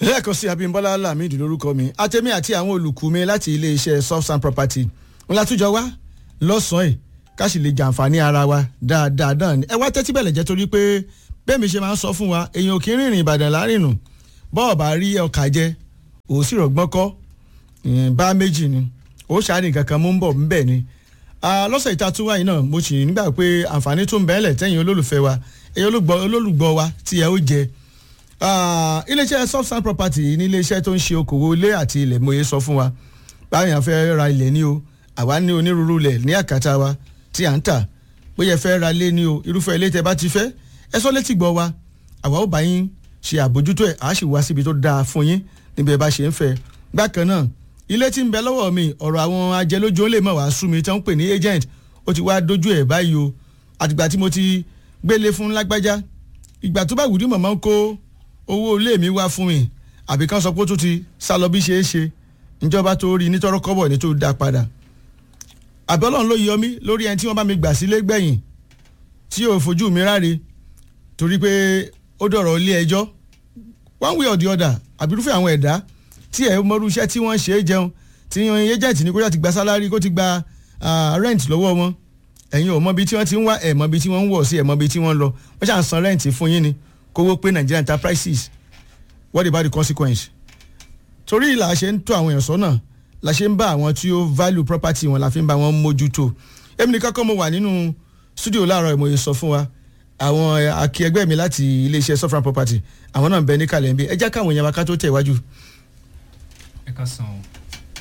lẹ́ẹ̀kan sí abimbola lamidi lórúkọ mi àtẹ̀mí àti àwọn olùkú mi láti iléeṣẹ́ soft and property ńlá túnjọ wá lọ́sàn-án yìí ká sì lè jàǹfààní ara wa dáadáa náà ni ẹ wá tẹ́tí bẹ̀lẹ̀ jẹ́ torí pé bẹ́ẹ̀ mi ṣe máa ń sọ fún wa èèyàn ò kí ń rìnrìn ìbàdàn lárìnù bọ́ọ̀ bá rí ọkà jẹ òun sì rọ̀gbọ́n kọ́ bá méjì ni ó ṣàárìn kankan mú ń bọ̀ ńbẹ̀ ni lọ́sẹ̀ ìta tún wáyé náà mo sì nígbà pé àǹfààní tó ń bẹ́ẹ̀lẹ̀ tẹ́yìn olólùfẹ́ wa ẹ̀yìn olólùgbọ́ wa tí ẹ ó jẹ iléeṣẹ́ soft sand property ní iléeṣẹ́ tó ń ṣe okòwò ilé àti ilẹ̀ mòye sọ fún wa báyìí à ń fẹ́ ra ilẹ̀ ní o àwa ní onírúurú ilẹ̀ ní àkàtà wa tí à ń tà bóyá ẹ fẹ́ ra ilé ní o irúfẹ́ ilé tẹ bá ti fẹ́ ẹ sọ létí gbọ́ wa àwa ó bá yín ṣe àbójútó ẹ̀ àá sì wá síbi tó dáa fún yín níbi ẹ bá ṣe ń fẹ́ bákan náà ilé tí ń bẹ lọ́wọ́ mi ọ̀rọ̀ àwọn ajẹlójú ó lè mọ̀ wá sú mi tí wọ́n ń pè ní agent ó ti wá dójú ẹ̀ báyìí o àtìgbà tí mo ti gbélé fún lágbájá ìgbà tó bá wùdí mọ̀mọ́ ń kó owó ilé mi wá fún mi àbí kan sọ pé ó tún ti sá lọ bí ṣe é ṣe ìjọba tó rí nítorọ́ kọ́bọ̀ ní tó dá padà àbí ọlọ́run ló yọ mí lórí ẹni tí wọ́n bá mi gbà sílé gbẹ̀yìn tí ò fojú mi ráre torí pé ó dọ̀rọ̀ ilé ẹjọ́ one way or the other àbí irúfẹ́ àwọn ẹ̀dá tí ẹ̀ mọ́rú iṣẹ́ tí wọ́n ṣe é jẹun tí yan agent ní kó yà ti gba sálárì kó ti gba rent lọ́wọ́ wọn ẹ̀yin ò mọ ibi tí wọ́n ti ń wá ẹ̀ mọ ibi tí wọ́n ń wọ̀ sí ẹ̀ mọ ibi tí wọ́n ń lọ wọ́n ṣàn san rent fún yín ni kówó pé Nigerian enterprises what about the consequence torí la ṣe ń tó àwọn èèyàn sọ́nà la ṣe ń bá àwọn tí ó value property wọn la fi ń bá wọn mójútó èmi nìkan kọ́ mo wà nínú studio láàárọ̀ ìmọ̀ye sọ fún wa àwọn akẹgbẹ́ mi láti iléeṣẹ́ sofran property àwọn náà ń bẹ ní kàlẹ́ ń bí ẹ jẹ́ káwọn èèyàn wa ká tó tẹ̀ wájú. ẹ ká san o.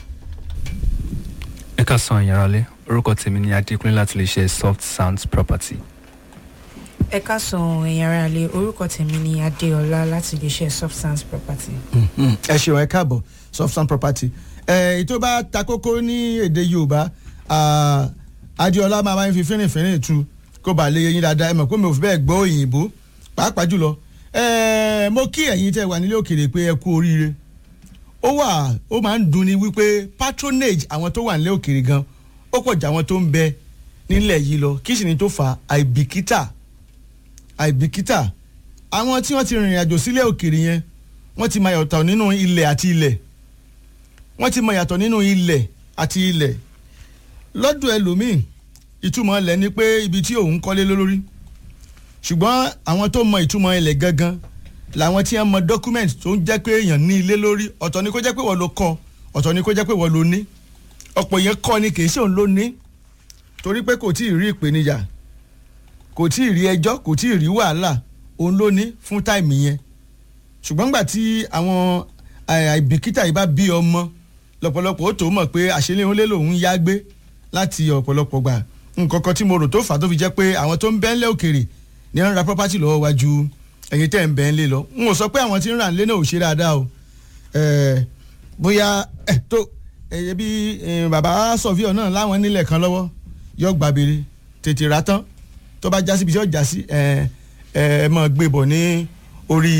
ẹ ká san ìyáralé orúkọ tèmi ni adékúnlé láti iléeṣẹ́ soft sounds property. ẹ káàsán ẹ̀yin ará ilé orúkọ tèmi ni adéọlá láti iléeṣẹ́ soft sands property. ẹ ṣeun ẹ káàbọ̀ soft sand property ẹ tó bá ta kókó ní èdè yorùbá adéọlá máa máa ń fi fínrìnfínrìn tu kó bàa lè yẹyin dáadáa ẹ mọ̀ pé mi ò fi bẹ́ẹ̀ gbọ́ òyìnbó pàápàá jùlọ mo kí ẹ̀yin tẹ́ wà nílé òkèèrè pé ẹ kú oríire ó wà ó máa ń dunni wípé patronage àwọn tó wà nílé òkèèrè gan ó pọ̀ jà àwọn tó ń bẹ nílẹ̀ yìí lọ kí sì ni tó fà àìbìkítà àìbìkítà àwọn tí wọ́n ti rìnrìn àjò sílẹ̀ òkèèrè yẹn wọ́n ti mọ yàtọ̀ nínú ilẹ̀ àti ilẹ̀ wọ́n ti mọ yàtọ̀ nínú ilẹ̀ àti ilẹ̀ lọ́dọ̀ ẹlòmíì ìtumọ̀ ilẹ̀ ni pé ibi tí òun kọ́lé lórí ṣùgbọ́n àwọn tó mọ ìtumọ̀ ilẹ̀ gangan làwọn tí wọ́n mọ document tó ń jẹ́ pé èèyàn ní ilé lórí ọ̀tọ̀ ni kó jẹ́ pé wọ́n ló kọ́ ọ̀tọ̀ ni kó jẹ́ pé wọ́n ló ní ọ̀pọ̀ yẹn kọ́ ni kì í ṣe òun ló ní torí pé kò tí ì rí ìpèníjà kò tí ì rí ẹjọ́ kò tí ì rí wàhálà òun ló ní fún táìmì yẹn ṣùgbọ́n gbà tí àwọn àìbìkítà yìí bá bí ọmọ lọ́pọ̀lọpọ̀ ó tó mọ̀ pé àṣẹlẹ̀ òun lé lòun yá gbé láti ọ̀pọ̀lọpọ̀ gbà nǹkan kan tí mo rò tó fà á tó fi jẹ́ pé àwọn tó ń bẹ́ ńlẹ̀ òkèrè ní wọ́n ra property lọ́wọ́ wa ju ẹ̀yin tẹ́ ń bẹ́ ńlẹ̀ lọ n ò sọ pé àwọn tí ń rà ńlẹ̀ náà ò ṣe dáadáa o bóyá tó ẹ̀yẹ bí bàbá sọ̀fíọ̀ náà láwọn nílẹ̀ kan lọ́wọ́ yọ gbàbèrè tètè rà tán tó bá já síbi tí ó já sí ẹ ẹ mọ gbé bọ̀ ní orí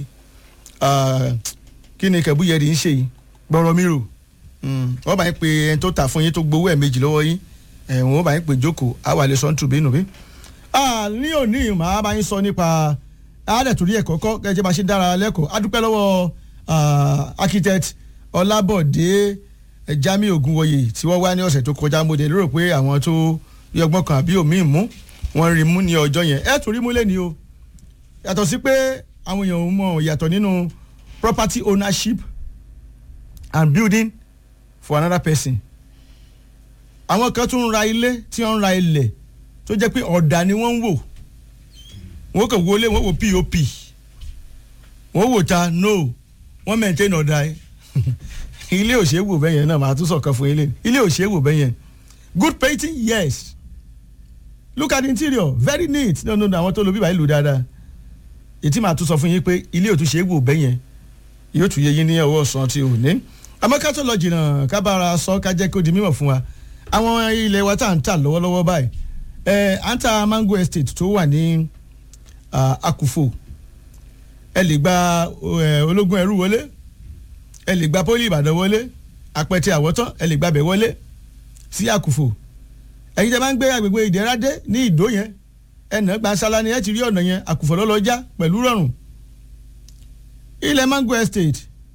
kí ni kẹ̀búyẹ̀rì ń ṣe yìí gbọ́rọ̀ mi rò wọ́n bá yín pe ẹni tó tà fún yín tó gbowó ẹ̀ méjì lọ́wọ́ yín wọ́n bá yín pe jókòó àwa lè sọ ń tùbí nù bí. ní òní màá bá yín sọ nípa àádẹ́tòrí ẹ̀kọ́ kọ́ gẹ́gẹ́ bá ṣe dára lẹ́kọ̀ọ́ adúpẹ́ lọ́wọ́ architect ọlábọ̀dé jami ogunwoye tí wọ́n wá ní ọ̀sẹ̀ tó kọjá mo dé lérò pé àwọn tó yọgbọ́n kan àbí òmíì mú wọ́n rí mú ní ọjọ́ yẹn ẹ tún rí mú lẹ́ni o yàtọ̀ sí pé àwọn èèyàn mọ̀ yàtọ̀ nínú property ownership and building for another person àwọn kan tún ń ra ilé tí wọ́n ń ra ilẹ̀ tó jẹ́ pé ọ̀dà ni wọ́n ń wò wọ́n kàn wọlé wọ́n wò pop wọ́n wò ta no wọ́n maintain ọ̀dà ẹ̀ ilé òṣèwò bẹ́yẹn náà màá tún sọ̀kan fún ilé ilé òṣèwò bẹ́yẹn good painting yes look at the interior very neat no no no àwọn tó lo bíbá ìlú dáadáa ètí màá tún sọ fún yín pé ilé òtún ṣe é wò bẹ́yẹn yóò tún yé yín ní ọwọ́ ọ̀sán tí ò ní. àmọ́ ká tó lọ jìnnà ká bára sọ ká jẹ́ kó di mímọ̀ fún wa àwọn ilẹ̀ wa tá à ń tà lọ́wọ́lọ́wọ́ báyìí ẹ̀ à ń ta mango estate tó wà ní Akufo ẹ lè gba ológun ẹrú wọlé ẹ lè gba pólí Ìbàdàn wọlé apẹtẹ àwọ̀tán ẹ lè gbàbẹ̀ wọlé sí Akufo ẹ̀yin tẹ́ bá ń gbé agbègbè ìdẹ́rádé ní ìdó yẹn ẹnà gbansala ni ẹ ti rí ọ̀nà yẹn àkùfọ̀ lọ́lọ́jà pẹ̀lú rọrùn ilẹ̀ mango estate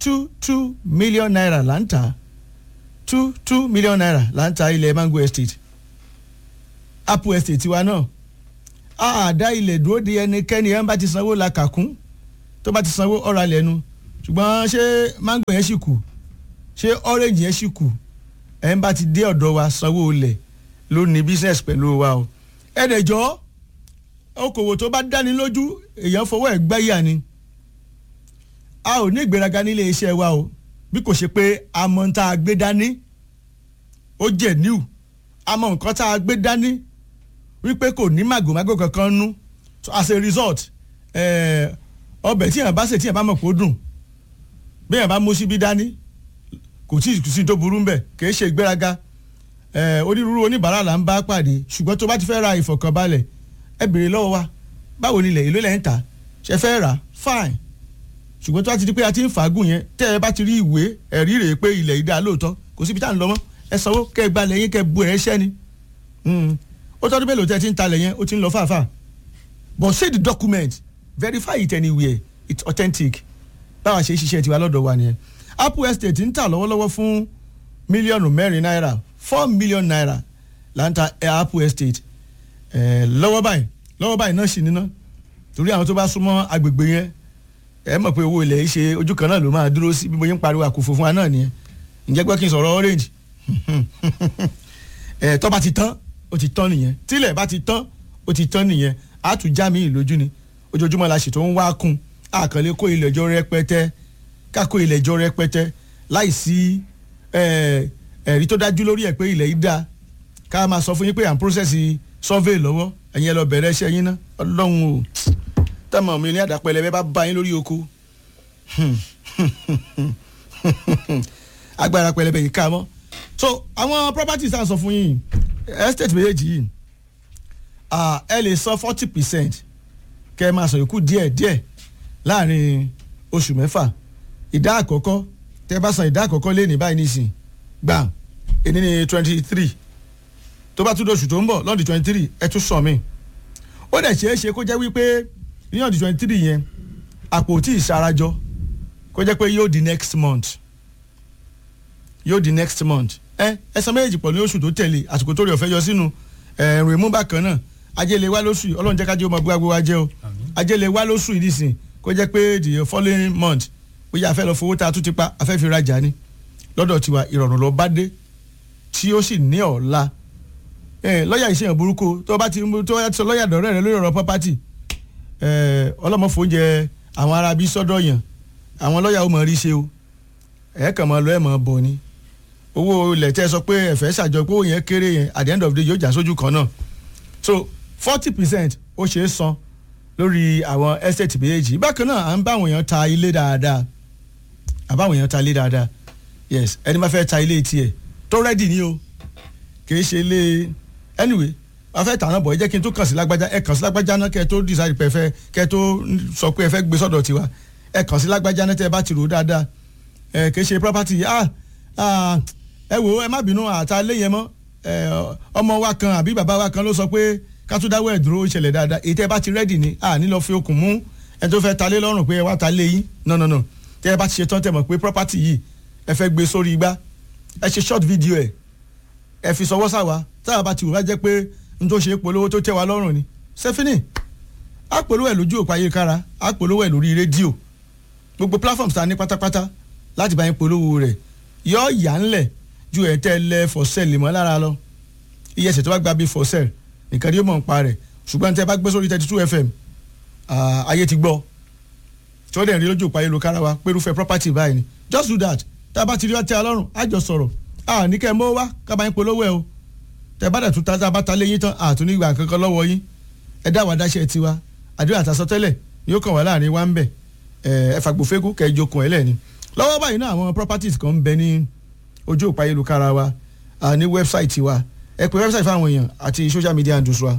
two two million naira là ń tà two two million naira là ń ta ilẹ̀ mango estate apple estate tiwa náà a dá ilẹ̀ dúró de ẹnikẹ́ni ẹ̀ ń bá ti sanwó la kàkún tó bá ti sanwó ọ̀rọ̀ alẹ́ nu ṣùgbọ́n ṣé mango yẹn ṣì kù ṣé orange yẹn ṣì kù ẹ̀ ń bá ti dé ọ̀dọ̀ wa sanwó ilẹ̀ ló ní business pẹ̀lú wa o ẹ̀ẹ́dẹ̀jọ́ okòwò tó bá dáni lójú èèyàn fọwọ́ ẹ̀ gbáyà ni a ò ní ìgbéraga nílé iṣẹ́ wa o bí kò ṣe pé a mọ̀ tá a gbé dání ó jẹ́ níwù a mọ̀ nǹkan tá a gbé dání wípé kò ní màgòmágò kankan nú so as a result ọbẹ̀ tí yàn bá ṣe tí yàn bá mọ̀ kó dùn bí yàn bá mú síbí dání kò tí ì sí tó burú ń bẹ̀ kì í ṣe ìgbéraga onírúurú oníbàárà là ń bá pàdé ṣùgbọ́n tó bá ti fẹ́ ra ìfọ̀kànbalẹ̀ ẹ béèrè lọ́wọ́ wa báwo ni ilẹ̀ èlò lẹ́ ń tà ṣe fẹ́ rà fine ṣùgbọ́n tó bá ti di pé a ti ń fàágùn yẹn tẹ́ ẹ bá ti rí ìwé ẹ̀rí rèé pé ilẹ̀ yìí dá lóòótọ́ kò síbi tá à ń lọ mọ́ ẹ sanwó kẹ́ ẹ gbalẹ̀ yín kẹ́ ẹ bu ẹ̀ ṣẹ́ ni ó tọ́dún mélòó tẹ́ ẹ ti ń talẹ̀ yẹn ó ti ń lọ fàáfà but say the document verify it anywhere it's authentic báwa ṣe ṣiṣẹ́ tiwa lọ́dọ̀ wa nìyẹn apple estate ń tà lọ́wọ́lọ́wọ́ fún mílíọ̀nù mẹ́rin náírà four million naira là ń ta apple estate lọ́wọ́ báyìí lọ́wọ́ báyìí náà sì níná torí àwọn tó bá súnmọ́ agbègbè yẹn ẹ mọ̀ pé owó ilẹ̀ yìí ṣe ojú kan náà ló máa dúró sí bí mo yín pariwo àkófò fún wa náà nìyẹn ǹjẹ́ gbọ́ kí n sọ̀rọ̀ orange ẹ̀ tó bá ti tán ó ti tán nìyẹn tílẹ̀ bá ti tán ó ti tán nìyẹn á tún já mi ìlójú ni ojoojúmọ́ la ṣètò ń wá kún àkànlé kó ilẹ̀ jọ rẹpẹtẹ ká kó ilẹ̀ jọ rẹpẹtẹ láì sí ẹ̀rí tó dájú lórí ẹ̀ pé ilẹ̀ yìí dáa ká máa sọ fún yín pé à ń process survey lọ́wọ́ ẹ̀yin ẹ lọ bẹ̀rẹ̀ iṣẹ́ yín ná ọlọ́run o tẹ́mọ̀ mi ní àdàpẹ̀lẹ̀ bẹ́ẹ̀ bá bá yín lórí oko agbára pẹlẹbẹ yìí ká mọ́ so àwọn properties à ń sọ fún yín estate méjèèjì yìí ẹ lè san forty percent kẹ́ ẹ máa sọ yòókù díẹ̀ díẹ̀ láàrin oṣù mẹ́fà ìdá àkọ́kọ́ tẹ́ ẹ bá san ìdá àkọ́kọ́ lé ní báyìí nísìn gbà èní ní twenty three tó bá tún dóṣù tó ń bọ̀ lọ́ọ̀dì twenty three ẹ tún sọ mí ó dẹ̀ ṣeé ṣe kó jẹ́ wípé ní ọ̀dì twenty three yẹn àpò tí ì sarajọ kó jẹ́ pé yóò di next month yóò di next month ẹ ẹ san méjèèjì pọ̀ ní oṣù tó tẹ̀lé àsìkò tó rí ọ̀fẹ́ yọ sínú ẹ̀rùn ìmú bákan náà ajẹ́lẹ̀ wá lóṣù yìí ọlọ́run jẹ́ kájẹ́ ọmọ gbogbo wa jẹ́ o ajẹ́lẹ̀ wá lóṣù yìí nísìn kó jẹ́ pé the following month bóyá afẹ́ lọ fowó tá a tún ti pa afẹ́ fi rajà ni lọ́dọ̀ tiwa ìrọ̀rùn lọ bá dé tí ó sì ní ọ̀la lọ́ọ̀yà ìṣèyàn burúkú tó bá ti tó yà sọ lọ́ọ̀yà dọ̀rẹ́ rẹ lórí ọ̀rọ̀ property ọlọ́mọ fòúnjẹ àwọn ará bí sọ́dọ̀ yàn àwọn lọ́ọ̀yà ó mọ̀ rí ṣe o ẹ̀ kàn mọ́ lọ ẹ̀ mọ́ bọ̀ ni owó ilẹ̀ tẹ́ sọ pé ẹ̀fẹ́ ṣàjọ pé òun yẹn kéré yẹn at the end of the day yóò jà sójú kan náà so forty percent ó ṣeé san lórí àwọn estate méjèèjì bákan náà à ń bá àwọn èèyàn ta ilé dáadáa à bá àwọn èèyàn ta ilé dáadáa yes ẹni máa fẹ́ ta ilé tiẹ̀ tó rẹ́dì ni o kì í ṣe ilé anyway wọ́n fẹ́ tàná bọ̀ ẹ jẹ́ kí n tó kàn sí lágbájá ẹ kàn sí lágbájá náà kẹ́ ẹ tó decide pé ẹ fẹ́ kẹ́ ẹ tó sọ pé ẹ fẹ́ gbé sọ́dọ̀ tiwa ẹ kàn sí lágbájá náà tẹ́ ẹ bá ti rò dáadáa ẹ kì í ṣe property ah ah ẹ wò ẹ má bínú àtà ilé yẹn mọ́ ọmọ wa kan àbí bàbá wa kan ló sọ pé ká tó dáwọ́ ẹ̀ dúró ìṣẹ̀lẹ̀ dáadáa èyí tẹ́ ẹ bá ti rẹ́dì ni à ní lọ fi okùn mú ẹ tó fẹ́ ta lé lọ́rùn pé ẹ wá ta lé yín no no no tẹ́ ẹ bá ti ṣe tán tẹ́ mọ̀ pé property yìí ẹ fẹ́ gbé sórí igbá ẹ ṣe short video ẹ ẹ fi sọwọ́ sáwa táwa bá ti wò bá jẹ́ pé n tó ṣe polówó tó tẹ́ wa lọ́rùn ni sẹ́fínì á polówó ẹ̀ lójú òpó ayélujára á polówó ẹ̀ lórí rédíò gbogbo platforms ta ní pátápátá láti bá yín polówó rẹ̀ yọ yà ńlẹ̀ ju ẹ̀ tẹ́ lẹ for sale mọ́ lára lọ iye ẹsẹ̀ tó bá gba bí for sale nìkan ni yóò mọ̀ ń pa rẹ̀ ṣùgbọ́n tẹ́ bá gbé sórí thirty two fm ayé ti gbọ́ tí wọ́n dẹ̀ rí lójú òpó ayélujára wa pérúfẹ́ property báyìí ni just do that tá a bá ti rí wá tẹ́ a lọ́rùn á jọ sọ̀rọ̀ a ní kẹ́ ẹ mọ́ wá ká bá yín polówó ẹ o tẹ́ bá dẹ̀ tún tá a bá ta lé yín tán àtún ní ìgbà kankan lọ́wọ́ yín ẹ dá wàá dáṣẹ́ tiwa àdúrà àtàsọtẹ́lẹ̀ ni yóò kàn wá láàrin wa ń bẹ̀ ẹ fàgbọ́fẹ́kù kẹ́ ẹ jókòó ẹ lẹ́ni lọ́wọ́ báyìí náà àwọn properties kan ń bẹ ní ojú òpó ayélujára wa ní wẹ́bsáìtì wa ẹ pè wẹ́bsáìtì fáwọn èèyàn àti social media handles wa.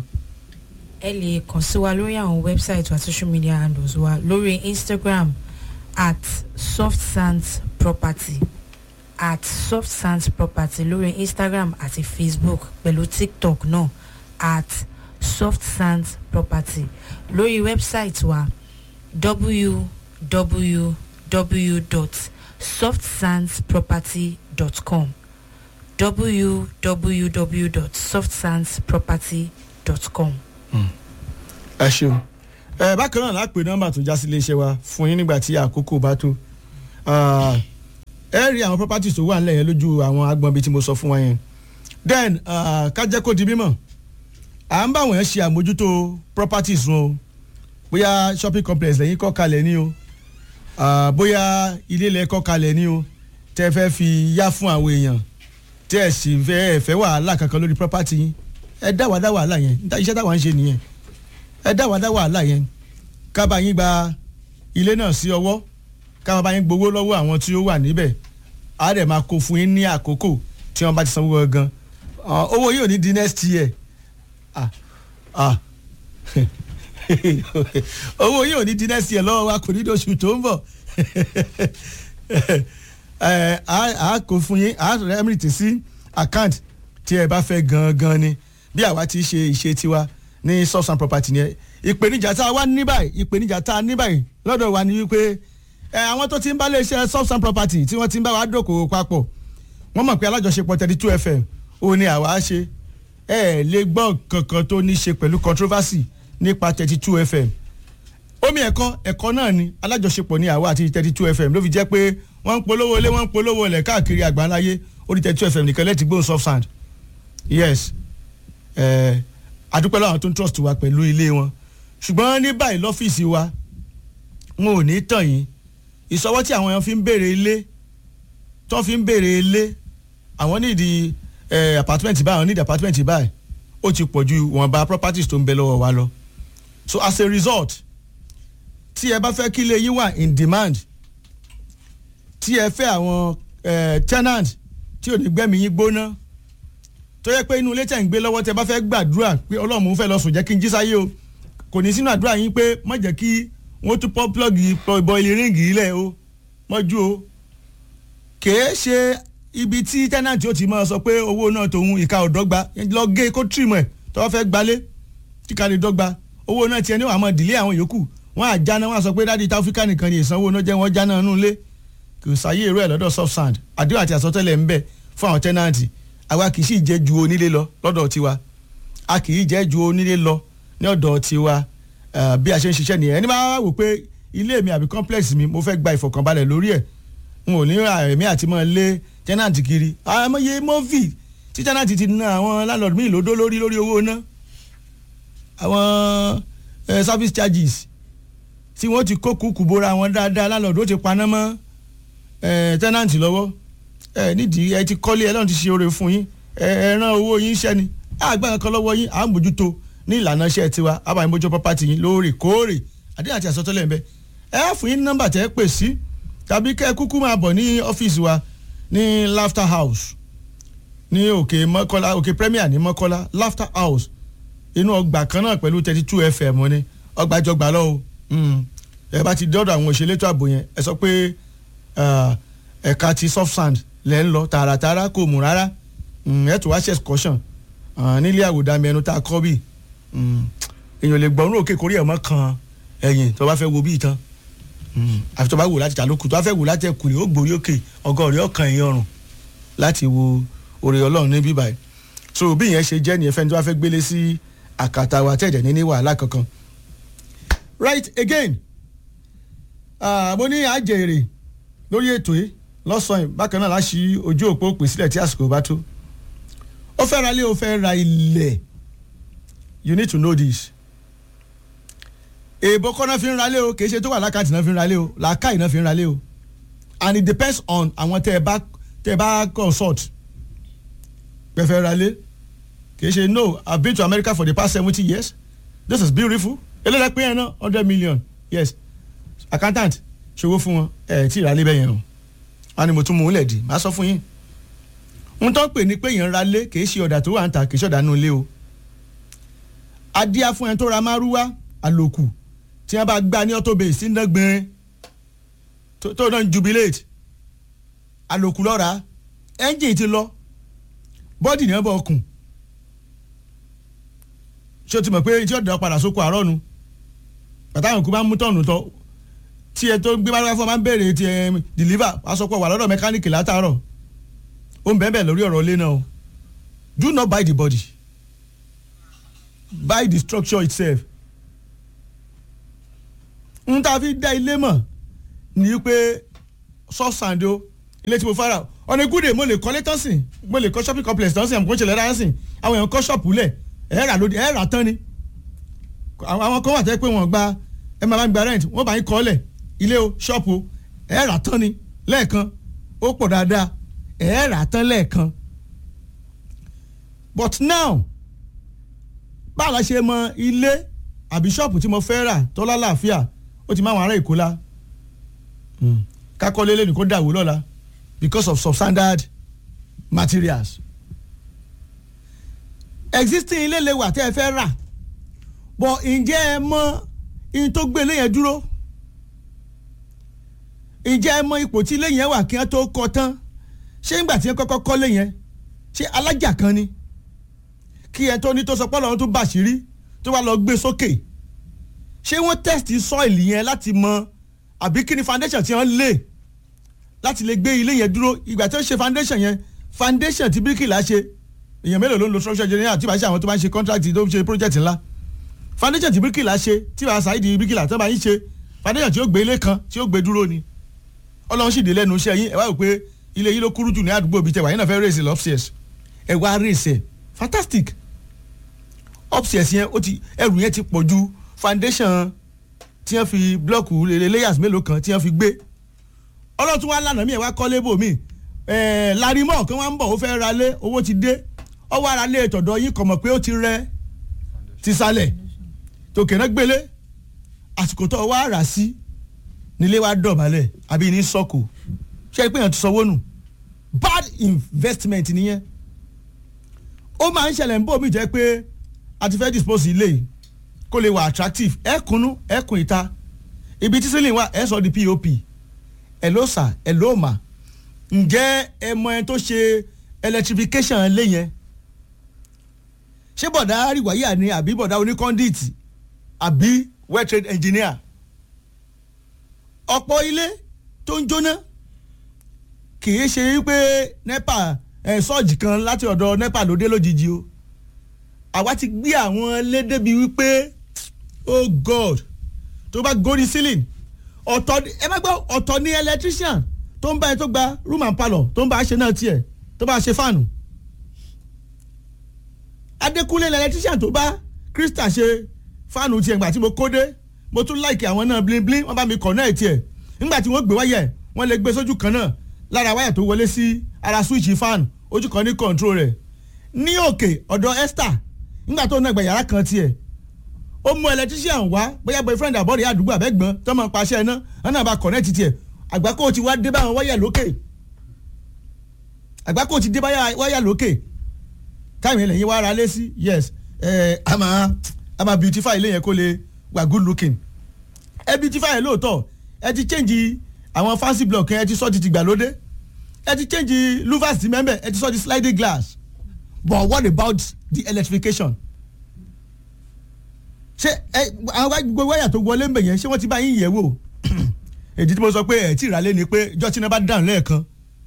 ẹ lè kàn sí wa lórí àwọn wẹ́bsáìtì wa social media handles wa lórí instagram at soft sands property at soft sands property lórí instagram àti facebook pẹ̀lú tiktok náà at soft sands property lórí wẹ́bsáìtì wa www softsandsproperty.com www.softsandsproperty.com. ẹ ṣeun ẹ bákan náà lápè nọ́mbà tó já sí iléeṣẹ́ wa fún yín nígbà tí àkókò bá tó Ah, ẹ rí àwọn properties tó wà nílẹ̀ yẹn lójú àwọn agbọ̀n bíi tí mo sọ fún wa yẹn then ah, ká jẹ́ kó di mímọ̀ à ń bá wọn ṣe àmójútó properties wọn o bóyá shopping complex lẹ́yìn kọ́ kalẹ̀ ní o Ah, bóyá ilé ilẹ̀ kọ́ kalẹ̀ ní o tẹ́ fẹ́ fi yá fún àwọn èèyàn tẹ́ ẹ̀ sì fẹ́ ẹ̀ fẹ́ wàhálà kankan lórí property yín ẹ dá wàá dá wàhálà yẹn níta iṣẹ́ táwa ń ṣe nìyẹn ẹ dá wàá dá wàhálà yẹn ká bá yín gba ilé náà sí ọwọ́ ká máa bá yín gbowó lọ́wọ́ àwọn tí ó wà níbẹ̀ á dẹ̀ máa kó fún yín ní àkókò tí wọ́n bá ti sanwó gangan Ah, owó yìí ò ní di next year ah ah owó yìí ò ní di next year lọ́wọ́ wa kò ní di oṣù tó ń bọ̀ ẹ á kó fún yín á rẹ́mìtì sí account tí ẹ bá fẹ́ gangan ni bí àwa ti ṣe ìṣe tiwa ní source and property ni ẹ ìpèníjà tá a wá ní báyìí ìpèníjà tá a ní báyìí lọ́dọ̀ wa ni wípé ẹ àwọn tó ti ń bá lè ṣe source and property tí wọ́n ti ń bá wa dókòwò papọ̀ wọ́n mọ̀ pé alájọṣepọ̀ thirty two fm ó ní àwa ṣe ẹ lè gbọ́ kankan tó ní ṣe pẹ̀lú controversy nípa thirty two fm omi ẹ̀kọ́ ẹ̀kọ́ náà ni alájọṣepọ̀ ní àwa àti thirty two fm ló fi jẹ́ pé wọ́n ń polówó ilé wọ́n ń polówó ilẹ̀ káàkiri àgbáńláyé orí thirty two fm nìkan lẹ́tì gbóhùn soft sand yes ẹ̀ àdúpẹ́ láwọn tó ń trust wa pẹ̀lú ilé wọn ṣùgbọ́n ní báyìí lọ́fíìsì wa wọn ò ní tàn yín ìsọwọ́ tí àwọn èèyàn fi ń béèrè ilé tó fi ń béèrè ilé àwọn nídìí ẹ̀ apartment báyìí àwọn nídìí apartment báyìí ó ti pọ̀ ju ìwọ̀nba properties tó ń bẹ lọ́wọ́ wa lọ so as a result tí ẹ bá fẹ́ kí ilé yín wà in demand tí ẹ fẹ́ àwọn eh, tenant tí ò ní gbẹ́mí yín gbóná tó yẹ pé inú ilé tẹ̀ ń gbé lọ́wọ́ tẹ bá fẹ́ gbàdúrà pé ọlọ́run mo fẹ́ lọ sùn jẹ́ kí n jí sáyé o kò ní sínú àdúrà yín pé má jẹ́ kí wọ́n tún pọ́ plọ́gì bọ́ìlì ríǹgì ilẹ̀ o mọ́jú o kèé ṣe ibi tí tenant ó ti máa sọ pé owó náà tòun ìka ò dọ́gba lọ gé kó tìrìmọ̀ ẹ̀ tó bá fẹ́ gbalé kíka lè dọ́gba owó náà tiẹ̀ ní wàá mọ̀ dìlé àwọn yòókù wọ́n á jáná wọ́n á sọ pé dáàdi táfíkà nìkan ni ìsanwó náà jẹ́ wọ́n jáná nínú ilé kò sáyé irú ẹ̀ lọ́dọ̀ soft sand àdéhùn àti àsọtẹ́lẹ̀ ń bẹ fún àwọn tẹ́nàntì àwa kì í sì jẹ́ ju onílé lọ lọ́dọ̀ tiwa a kì í jẹ́ ju onílé lọ ní ọ̀dọ̀ tiwa eh, bí a ṣe ń ṣiṣẹ́ nìyẹn ẹni bá wò pé ilé mi àbí complex mi mo fẹ́ gba ìfọ̀kànbalẹ̀ lórí ẹ̀ n ò ní ẹ̀mí àti mọ́ lé tẹ́nàntì kiri àmọ́yé mọ́fì tí tẹ́nàntì ti ná àwọn landlord míì lódó lórí lórí owó ná àwọn eh, service charges tí wọ́n ti kó kúkú bóra wọn dáadáa landlord ó ti paná mọ́ eh, tẹ́nàntì lọ́wọ́ ẹ nídìí ẹ ti kọ́lé ẹ lọ́run ti ṣe oore fún yín ẹ ẹ rán owó yín iṣẹ́ ni àgbà kan lọ́wọ́ yín à ń bójútó ní ìlànà iṣẹ́ tiwa àbáyé mójú pọ́pátì yín lóòrèkóòrè àdéhùn àti àsọtẹ́lẹ̀ ń bẹ ẹ fún yín nọ́mbà tẹ́ ẹ pè sí tàbí kẹ́ ẹ kúkú máa bọ̀ ní ọ́fíìsì wa ní laughter house ní òkè mọ́kọ́lá òkè premier ní mọ́kọ́lá laughter house inú ọgbà kan náà pẹ̀lú thirty two fm ní ọgbà jọgbà lọ́wọ́ ẹ bá ti dọ́dọ̀ àwọn òṣèlétò ààbò yẹn ẹ sọ pé ẹ̀ka ti soft sand lẹ́ ń lọ tààràtààrà kò mú rárá ẹ̀ tó wá ṣe excursion nílé àwòdàmì ẹnu tá a kọ́ bí èèyàn lè gbọ́n òkè kórè ẹ̀ mọ́ kan ẹ̀yìn tó bá fẹ́ wo bí ìtàn àfi tó bá wò láti tàlókù tó bá fẹ́ wò láti ẹ̀kùnrin ó gbòórí òkè ọgọ́rin ọkàn ẹ̀yìn ọrùn láti wo oore ọlọ́run ní bíbá ẹ̀ so bí ìyẹn ṣe jẹ́ nìyẹn fẹ́ni tó bá fẹ́ gbélé sí àkàtà wa tẹ̀jẹ̀ ní ní wàhálà kankan right again mo ní àjèrè lórí ètò yìí lọ́sàn-án bákan náà láṣì ojú òpó pè sílẹ̀ tí àsìkò bá tó ó fẹ́ ra ilé ó fẹ́ ra ilẹ̀ you need to know this èèbó kọ́ náà fi ń ra ilé o kì í ṣe tó wà lákàtì náà fi ń ra ilé o làákàyè náà fi ń ra ilé o and it depends on àwọn tẹ́ ẹ bá tẹ́ ẹ bá consult pẹ̀fẹ́ ra ilé kì í ṣe no I been to America for the past seventy years this is beautiful eléyìí pé yẹn náà hundred million yes accountant ṣòwò fún wọn ẹ̀ tí ì ra ilé bẹ́ẹ̀ yẹn o a ní mo tún mú un lẹ̀ dì má sọ fún yín n tó pè ní pé èèyàn ra lé kì í ṣe ọ̀dà tó wà ń ta kì í ṣe ọ̀dà nù lé o adíá fún ẹni tó ra márúwá àlòkù tí wọ́n bá gbá ní ọ́tọ́bẹ̀ sí ndẹ́gbẹ̀rin tó náà ń jubilate àlòkù lọ́ra ẹ́ńjìn ti lọ bọ́dì ní wọ́n bọ̀ ọkùn ṣé o ti mọ̀ pé tí ọ̀dà padà sóko àárọ̀ nu bàtà àwọn òkú bá mú tọ̀nù tọ́ tí ẹ tó ń gbé bá fún ọ máa ń béèrè ti ẹ deliver wàá sọ pé wà lọ́dọ̀ mẹkáníìkì látàárọ̀ ó ń bẹ́ẹ̀ bẹ́ẹ̀ lórí ọ̀rọ̀ ilé náà o do not buy the body buy the structure itself n ta fi dá ilé mọ̀ ní pé sọ́sàndó ilé tí mo fara ọ̀nà ìkúdè mo lè kọ́lé tán sìn mo lè kọ́ shopping complex tán sìn àmọ́ kò ń ṣẹlẹ̀ rárá sìn àwọn èèyàn kọ́ ṣọ́ọ̀pù lẹ̀ ẹ̀ rà lóde ẹ̀ rà tán ni àwọn kan wà tẹ́ pé wọ́n gba ẹ máa bá ń gba rent wọ́n bá ń kọ́ lẹ̀ ilé o ṣọ́ọ̀pù o ẹ̀ rà tán ni lẹ́ẹ̀kan ó pọ̀ dáadáa ẹ̀ rà tán lẹ́ẹ̀kan but now báwo la ṣe mọ ilé àbí ṣọ́ọ̀pù tí mo fẹ́ rà tó lálàáfíà ó ti máa wọn ará èkó la kakọ́lé lẹ́nu kó dàwó lọ́la because of substandard materials existing ilé lè wà tẹ́ ẹ fẹ́ rà but ǹjẹ́ ẹ mọ ihun tó gbé ilé yẹn dúró ǹjẹ́ ẹ mọ ipò tí ilé yẹn wà kí wọ́n tó kọ́ tán ṣé ńgbà tí wọ́n kọ́kọ́ kọ́lé yẹn ṣé alájà kan ni kí ẹ tó ní tó sọ pé ọlọ́run tó bàṣírí tó wá lọ gbé sókè ṣé wọ́n test soil yẹn láti mọ àbí kí ni foundation tí wọ́n lè láti lè gbé ilé yẹn dúró ìgbà tí wọ́n ṣe foundation yẹn foundation tí bíríkìlà ṣe èèyàn mélòó ló ń lo structure engineer tí wàá ṣe àwọn tó bá ń ṣe contract tó ń ṣe project ńlá foundation tí bíríkìlà ṣe tí wàá ṣàìdí bíríkìlà tó bá yín ṣe foundation tí ó gbé ilé kan tí ó gbé dúró ni ọlọ́run sì dé lẹ́nu iṣẹ́ yín ẹ wá rò pé ilé yín ló kúrú jù ní àdúgbò bíi tẹwàá yín náà fẹ́ raise it upstairs ẹ wá raise ẹ fantastic upstairs yẹn ó ti ẹrù yẹn ti pọ̀ ju foundation tí wọ́n fi blọ́ọ̀kù layers mélòó kan tí wọ́n fi gbé ọlọ́tún wa lànà mí ẹ̀ wá kọ́lé bò mí larimọ̀ kí wọ́n ń bọ̀ ó fẹ́ ra lé owó ti dé ọwọ́ ara lé tọ̀dọ̀ yín kọ̀ mọ̀ pé ó ti rẹ ti sálẹ̀ tòkè náà gbélé àsìkò tó wá rà sí nílé wa dọ̀bálẹ̀ àbí ní sọ́kù ṣé pé èèyàn ti sanwó nù bad investment nìyẹn ó máa ń ṣẹlẹ̀ ń bò mí jẹ́ pé a ti fẹ́ dispose ilé yìí kó lè wà attractive ẹ kùnú ẹ kùn ìta ibi tí ceiling wà ẹ sọ di pop ẹ ló sà ẹ ló mà ǹjẹ́ ẹ mọ ẹ tó ṣe electrification lé yẹn ṣé bọ̀dá àríwáyà ni àbí bọ̀dá oníkọ́ndíìtì àbí well trained engineer ọ̀pọ̀ ilé tó ń jóná kì í ṣe pé nepa ẹ̀ sọ́ọ̀jì kan láti ọ̀dọ̀ nepa ló dé lójijì o àwa ti gbé àwọn ilé débi wípé oh god tó bá górí ceiling ọ̀tọ̀ ẹ má gbọ́ ọ̀tọ̀ ní electrician tó ń bá ẹ tó gba room and parlour tó ń bá a ṣe náà tiẹ̀ tó bá a ṣe fáànù adékúnlé electrician tó bá krista ṣe fáànù tiẹ̀ ńgbà tí mo kó dé mo tún láìkì àwọn náà bling bling wọ́n bá mi connect tiẹ̀ ńgbà tí wọ́n gbé wáyà ẹ̀ wọ́n lè gbé sójú kan náà lára wáyà tó wọlé sí ara switch fan ojú kan ní control rẹ̀ ní òkè ọ̀dọ̀ esther nígbà tó ń nàgbà yàrá kan tiẹ̀ ó mú electrician wá bóyá boyfriend àbọ̀rẹ̀ àdúgbò àbẹ́gbọ́n tó máa paṣẹ iná wọn náà bá connect tiẹ̀ àgbákò ti wá dé báwọn wáyà lókè àgbákò ti dé báyà wáyà lókè táìmù ilẹ̀ yìí wá ra lé sí yes ẹ a máa a máa beautify ilé yẹn kó lè wà good looking ẹ beautify lóòótọ́ ẹ ti change àwọn fancy block yẹn ẹ ti sọ ti tìgbàlódé ẹ ti change louvers ti mẹ́mbẹ̀ ẹ ti sọ ti sliding glass but what about the electrification ṣé ẹ àwọn gbogbo wáyà tó wọlé ń bẹ̀ yẹn ṣé wọ́n ti bá yín yẹ̀ wò èdè tí mo sọ pé ẹ̀ tí ìràlẹ́ ni pé ìjọ tí iná bá dáhùn lẹ́ẹ̀kan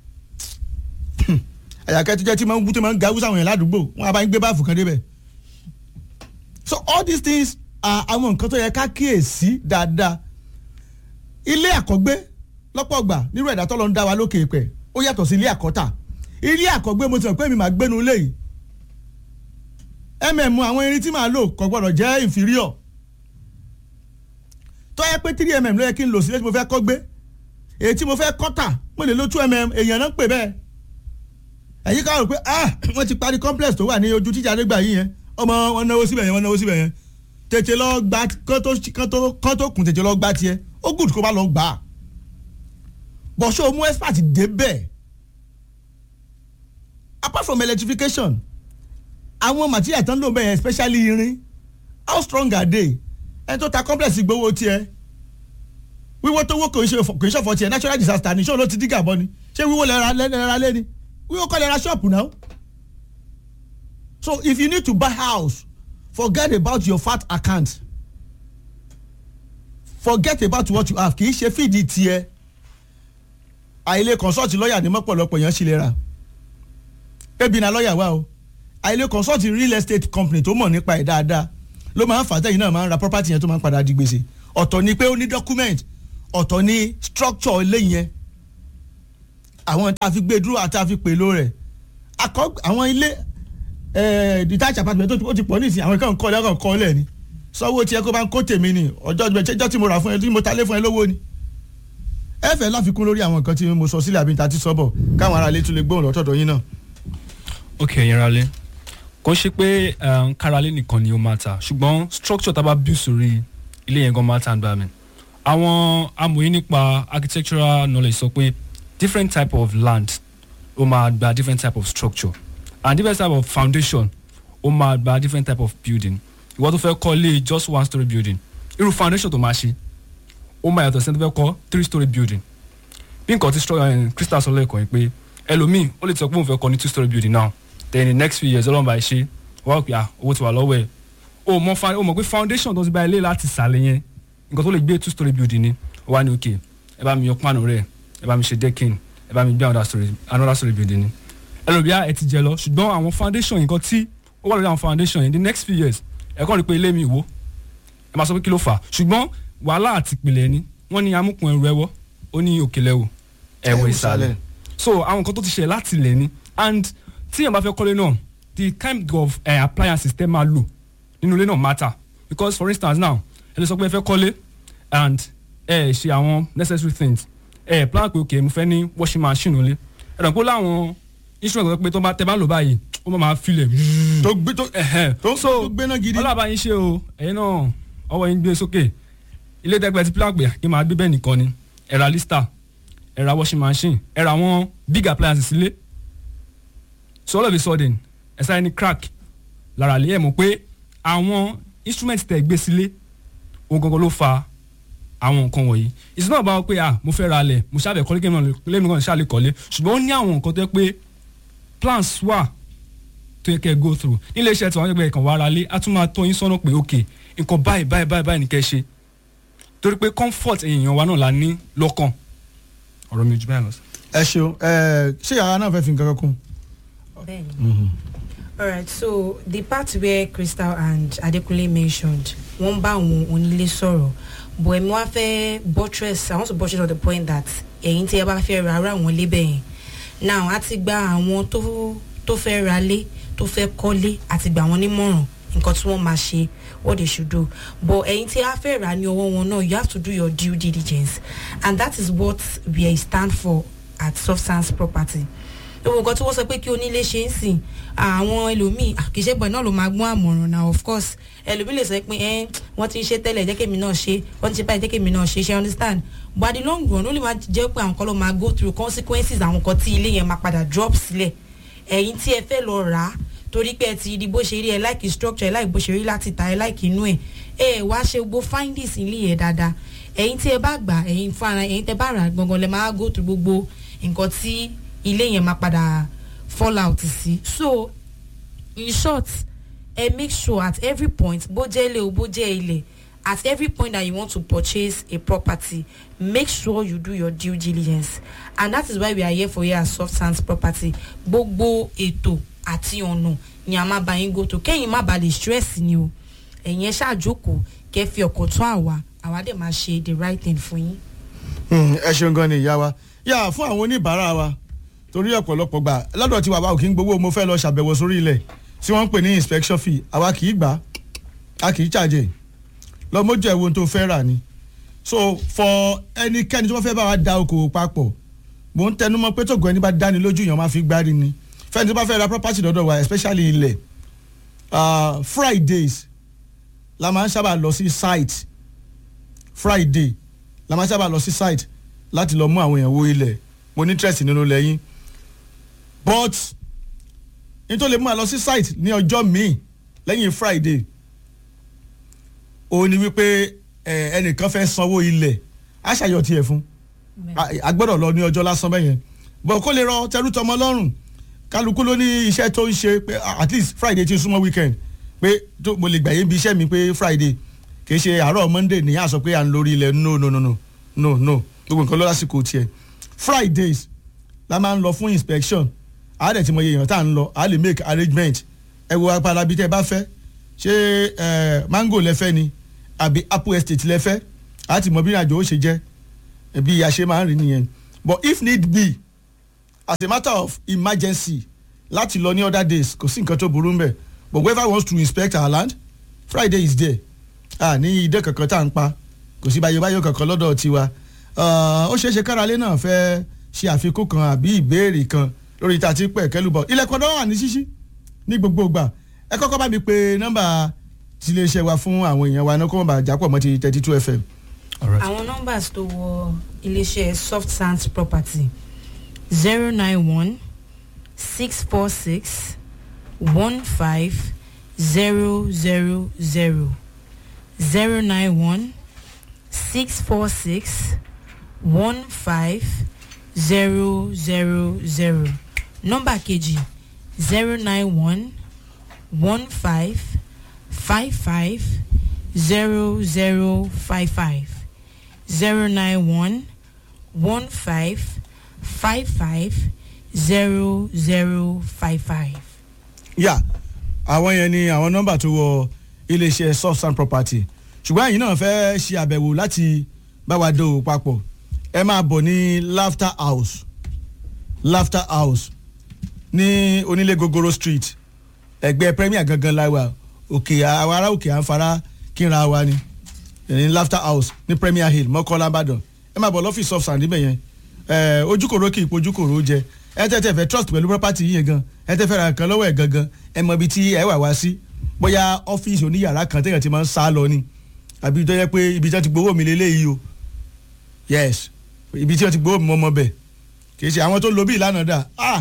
àyàkẹ́ tó jẹ́ tí máa ń tí máa ń ga wúsà àwọn yẹn ládùúgbò wọn á bá ń gbé báàfù kan débẹ̀ so all these things are àwọn nǹkan tó yẹ ká kíyèsí dáadáa ilé àkọ́gbé lọ́pọ̀ gbà nírú ẹ̀dá tọ́lọ́ ń dá wa lókè pẹ̀ ó yàtọ̀ sí ilé àkọ́tà ilé àkọ́gbé mo ti mọ̀ pé mi máa gbénu ilé yìí mm àwọn irin tí màá lò kò gbọ́dọ̀ jẹ́ inferior tó yẹ pé three mm ló yẹ kí n lò sílé tí mo fẹ́ kọ́ gbé èyí tí mo fẹ́ kọ́tà mo lè lo two mm èèyàn náà ń pè bẹ́ẹ̀ ẹ̀yin ká rò pé ah wọ́n ti parí complex tó wà ní ojú tíjà nígbà yìí yẹn ọmọ wọn náwó síbẹ̀ yẹn wọn náwó síbẹ̀ yẹn tètè lọ gba kán tó kán tó kán tó kùn tètè lọ gba tiẹ̀ ó gùd kó bá lọ gbà á bọ̀ ṣé o mú expert débẹ̀ apart from electrification àwọn material tán ló ń bẹ̀ yẹn especially irin how strong are they ẹni tó ta complex gbowó tiẹ̀ wíwó tó wó kò ń ṣe kò ń ṣọ̀fọ̀ tiẹ̀ natural disaster ni ṣé o ló ti dígà bọ́ ni ṣé wíwó lẹ́ra lẹ́ra lé ni wíwó kọ́ lẹ́ra ṣọ́ọ̀pù náà so if you need to buy house forget about your fat account forget about what you have kì í ṣe fídìí tiẹ̀ àìlè consult lọ́ọ̀yà ní mọ́pọ̀lọpọ̀ yẹn sì lè rà ebi na lọ́ọ̀yà wa o àìlè consult real estate company tó mọ̀ nípa ẹ̀ dáadáa ló máa ń fà tẹ́yìn náà máa ń ra property yẹn tó máa ń padà di gbèsè ọ̀tọ̀ ni pé ó ní document ọ̀tọ̀ ni structure ilé yẹn àwọn tá a fi gbé dúró àti a fi pèlò rẹ̀ akọ àwọn ilé eh, detached apartment tó ti- ó ti pọ̀ nísìnyí àwọn kan kọ́ lẹ́kàn kọ́ lẹ̀ ni sọ́wọ́ tiẹ̀ kó bá ń kó tèmi ni ọjọ́ ìjọ́ tí mo rà fún ẹ tí mo ta lé fún ẹ lówó ni ẹ fẹ́ láfikún lórí àwọn nǹkan tí mo sọ sílẹ̀ àbí ta ti sọ́bọ̀ káwọn ará ilé tún lè gbóhùn lọ́tọ̀dọ̀ yín náà. ok ẹ̀yin ralé kò ṣe pé um, káralé nìkan ni ó máa ta ṣùgbọ́n structure tá a bá build sórí ilé yẹn gan máa ta nígbà mi àwọn amòye nípa architectural knowledge sọ pé different type of land ó máa gba different type of structure and different type of foundation ó máa gba different type of building ìwọ tó fẹ́ kọ́ lé just one story building irú foundation tó máa ṣe ó máa yàtọ̀ sí ẹni tó fẹ́ kọ́ three story building bí nǹkan tí stro- eh, crystal sọ lẹ́ẹ̀kan yìí pé ẹlòmíì ó lè sọ pé òun fẹ́ kọ́ ní two story building now then in the next few years ọlọ́run bá ẹ ṣe wọ́n á pè à owó ti wà lọ́wọ́ ẹ̀ o mọ fa o mọ̀ pé foundation tó ti bá ilé láti sàlẹ̀ yẹn nǹkan tó lè gbé two story building ni ó wá ní òkè ẹ bá mi yọ pánù rẹ̀ ẹ bá mi ṣe decking ẹ bá mi gbé another story another story building ni ẹlòmíà ẹ ti jẹ lọ ṣùgbọ́n àwọn foundation nǹkan tí ó wà lórí àwọn foundation yẹn the next few years ẹ kàn rí pé ilé mi wó ẹ máa sọ pé kí ló fà á ṣùgbọ́n wàhálà àti ìpìlẹ̀ ni wọ́n ní amúkùn ẹrù ẹwọ́ ó ní òkèlè ẹwò ẹwọ ìsàlẹ̀ so àwọn nǹkan tó ti ṣẹlẹ̀ láti ilẹ̀ ni and tí èèyàn bá fẹ́ kọ́lé náà the kind of uh, appliances tẹ́ máa lò nínú ilé náà matter because for instance now ẹ lè sọ pé ẹ fẹ́ kọ́lé and ẹ ṣe àwọn necessary things ẹ plan pé okay mo fẹ́ ní washing machine nílé ẹ dàn pé ó láwọn instrument tó pé tó bá tẹ bá lò báyìí ó máa máa filẹ̀ tó gbé tó ẹ̀hẹ́n. tó so tó gbéná gidi. ọlọ́ba yín ṣe o ẹ̀yin náà ọwọ́ yín gbé sókè ilé tẹ́gbẹ́ ti plan pé kí n máa gbé bẹ́ẹ̀ nìkan ni ẹ ra lista ẹ ra washing machine ẹ ra àwọn big appliances sílé so all of a sudden ẹ sáré ní crack lára lé ẹ mọ̀ pé àwọn instrument tẹ̀ gbé sílé ohun gangan ló fa àwọn nǹkan wọ̀nyí it's not about pé ah mo fẹ́ ra alẹ̀ mo ṣàbẹ̀ kọ́lé kémi náà lémi náà ṣàlẹ̀ kọ́lé ṣùgbọ́n ó ní àwọn nǹkan tó yẹ pé plans wà tó yẹ kẹ́ ẹ go through nílé iṣẹ́ tí wọ́n yẹ kàn wá ara lé á tún máa tọ́ yín sọ́nà pé ok nǹkan báyìí báyìí báyìí báyìí ní kẹ́ ẹ ṣe torí pé comfort èèyàn wa náà la ní lọ́kàn ọ̀rọ̀ mi ò jù báyìí lọ sí. ẹ ṣeun ẹ ṣé yàrá náà fẹ́ fi nǹkan kan kún. Bẹ́ẹ̀ni. Alright, so the part where Crystal and Adekunle mentioned, wọ́n bá àwọn onílé sọ̀rọ̀, but èmi wá fẹ́ buttress, I want to buttress on the point that ẹ̀yin tí ẹ bá fẹ́ ra ara àwọn ilé bẹ́ẹ̀ yẹn. Now, a ti gba àwọn tó tó fẹ́ ra lé, tó fẹ́ kọ́lé, a ti gbà wọ́n nímọ̀ràn nǹkan tí wọ́n máa ṣe, what they should do. But ẹ̀yin tí a fẹ́ rà ní ọwọ́ wọn náà, you have to do your due diligence. And that is what we stand for at Soft Sands Property gbogbo nǹkan tí wọ́n sọ pé kí onílé ṣe ń sìn àwọn ẹlòmíì kìíṣẹ́ gbọ̀n náà ló máa gbọ́n àmọ̀ràn náà of course ẹlòmíì lè sọ pé ẹ wọ́n ti ń ṣe tẹ́lẹ̀ jẹ́ kémi náà ṣe wọ́n ti ṣe báyìí jẹ́ kémi náà ṣe ṣe understand but at the long run ó lè máa jẹ́ pé àwọn kan ló máa go through consequences àwọn kan tí ilé yẹn máa padà drop sílẹ̀ ẹ̀yin tí ẹ fẹ́ lọ rà á torí pé ẹ ti rí bó ṣe rí ẹ láìkì structure ẹ láìkì bó ṣe rí láti ta ẹ láìkì inú ẹ ẹ wá ṣe gbogbo findings ilé yẹn dáadáa ẹ̀yin tí ẹ bá gbà ẹ̀yin fúnra ẹ̀yin tẹ bá rà gangan lẹ máa go through gbogbo nǹkan tí ilé yẹn máa padà fall out sí so in short ẹ make sure at every point bó jẹ́ ilé o bó jẹ́ ilẹ̀ at every point that you want to purchase a property make sure you do your due diligence and that is why we are here for you as soft sands property gbogbo ètò àti ọ̀nà ni a máa bá yín go to kẹ́yìn má bàa lè stress ni o ẹ̀yin ẹ ṣáàjókòó kẹ́ fi ọkọ̀ tún àwa àwa dẹ̀ máa ṣe the right thing fún yín. Hmm, ẹ ṣeun gan ni ìyá wa yà fún àwọn oníbàárà wa torí ọ̀pọ̀lọpọ̀ gbà lọ́dọ̀ tí bàbá òkè ń gbowó mo fẹ́ lọ ṣàbẹ̀wò sórí ilẹ̀ tí wọ́n ń pè ní inspection fee àwa kì í gbà á kì í charge lọ mójú ẹ̀wọ̀n tó fẹ́ rà ni so for ẹnikẹ́ni tí wọ́n fẹ́ bá wa da okòwò papọ̀ mò ń tẹnu mọ́ pé tògùn ẹni bá dáni lójú yẹn máa fi gbárí ni fẹ́ni tó bá fẹ́ ra property lọ́dọ̀ wa especially ilẹ̀ uh, Fridays la máa ń sábà lọ sí site Friday la máa ń sábà lọ sí site láti lọ mú àwọn èèyàn wo ilẹ̀ mo ní interest nínú lẹ́yìn but nítorí lè mú wa lọ sí site ní ọjọ́ míì lẹ́yìn Friday òun ni wípé ẹ, ẹnìkan fẹ́ sanwó ilẹ̀ á ṣàyọ̀ tiẹ̀ fún a- a gbọ́dọ̀ lọ ní ọjọ́ lásán bẹ́yẹn bọ̀ kó lè rọ tẹrú tọmọ lọ́rùn kálukú ló ní iṣẹ́ tó ń ṣe pé at least Friday ti súnmọ́ weekend pé tó mo lè gbàyè bí iṣẹ́ mi pé Friday kì í ṣe àárọ̀ monday ní yà sọ pé à ń lórí ilẹ̀ no no no no no no gbogbo nǹkan ló lásìkò tiẹ̀ fridays la máa ń lọ fún inspection a dẹ̀ ti mọ iye èèyàn tá à ń lọ a lè make arrangement ẹ wo apala bí tẹ́ ẹ bá fẹ́ ṣé ẹ mango lẹ́fẹ́ ni àbí apple estate lẹ́fẹ́ a ti mọ bí ìrìnàjò ó ṣe jẹ́ bí a ṣe máa ń rí nìyẹn but if need be as a matter of emergency láti lọ ní other days kò sí nǹkan tó burú mbẹ̀ but whoever wants to inspect our land friday is there a ní idẹ kankan tá à ń pa kò sí báyọ̀ kankan lọ́dọ̀ tiwa ó ṣeé ṣe káralé náà fẹ́ ṣe àfikún kan àbí ìbéèrè kan lórí tá a ti pẹ̀ kẹ́lùbọ̀ ilẹ̀kùn náà wà ní ṣíṣí ní gbogbo ìgbà ẹ kọ́kọ́ bá mi pe nọ́mbà tiléeṣẹ́ wa fún àwọn èèyàn wa náà kó wọ́n bá jápọ̀ mọ́ ti thirty two fm. Alright. àwọn numbers tó wọ iléeṣẹ́ soft sands property zero nine one six four six one five zero zero zero zero nine one six four six one five zero zero zero nọ́mbà kejì zero nine one one five five five zero zero five five zero nine one one five five five zero zero five five. yà àwọn yẹn ni àwọn nọ́mbà tó wọ iléeṣẹ́ soft sand property ṣùgbọ́n ẹ̀yin náà fẹ́ ṣe àbẹ̀wò láti bá wa dòwò papọ̀ ẹ máa bọ̀ ní laughter house laughter house ní onílé gogoro street ẹgbẹ́ premier gangan láwa òkè àwọn ará òkè àǹfààrà kíra wa ni ní laughter house ní premier hill mọ́kànlá ìbàdàn ẹ máa bọ̀ lọ́fíìsì soft sand níbẹ̀ yẹn ẹ ojúkòrò kì í pojúkòrò jẹ ẹ tẹ́ tẹ́ fẹ́ trust pẹ̀lú property yìí yẹn gan ẹ tẹ́ fẹ́ ra nǹkan lọ́wọ́ ẹ̀ gangan ẹ mọ ibi tí ẹ wà wá sí bóyá ọ́fíìsì oníyàrá kan téèyàn ti máa ń sá lọ ni àbí tó yẹ pé ibi tí wọ́n ti gbowó mi lélẹ́yìí o yes ibi tí wọ́n ti gbowó mi mọ́ mọ́ bẹ̀ kì í ṣe àwọn tó lo bí ìlànà dà ah